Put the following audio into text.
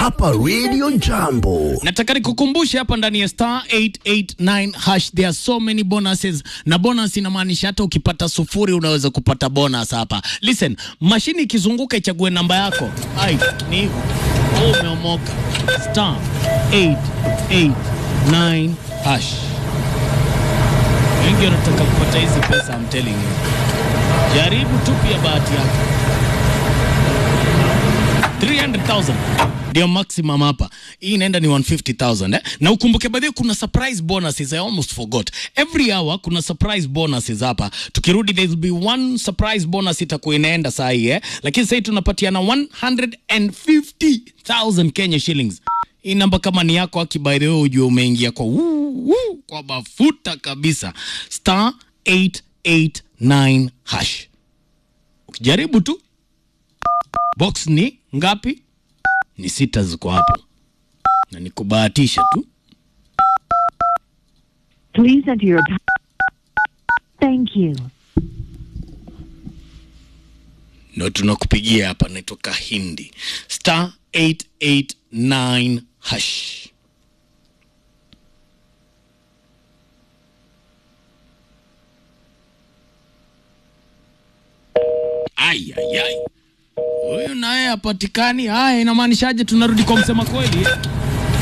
hapa Radio Jambo. nataka nikukumbushe hapa ndani ya star 889 hash there are so many bonuses na bonus inamaanisha hata ukipata sufuri unaweza kupata bonus hapa listen mashini ikizunguka ichague namba yako ai ni hivyo Wewe umeomoka star 889 hash wengi wanataka kupata hizi pesa I'm telling you jaribu tu pia bahati yako 300,000 ndio maximum hapa. Hii inaenda ni 150,000 eh? Na ukumbuke baadhi kuna surprise bonuses I almost forgot. Every hour kuna surprise bonuses hapa. Tukirudi there will be one surprise bonus itakuwa inaenda saa hii eh? Lakini sasa tunapatiana 150,000 Kenya shillings. Hii namba kama ni yako aki by the way ujue umeingia kwa wuu, wuu, kwa mafuta kabisa. Star 889 hash. Ukijaribu tu box ni ngapi? Ni sita ziko hapo, na ni kubahatisha tu. Please enter your. pa- Thank you. Ndo tunakupigia hapa, naitwa Kahindi star 889 hash. Ai, ai, ai. Huyu naye hapatikani. Haya, inamaanishaje? Tunarudi kwa msema kweli eh?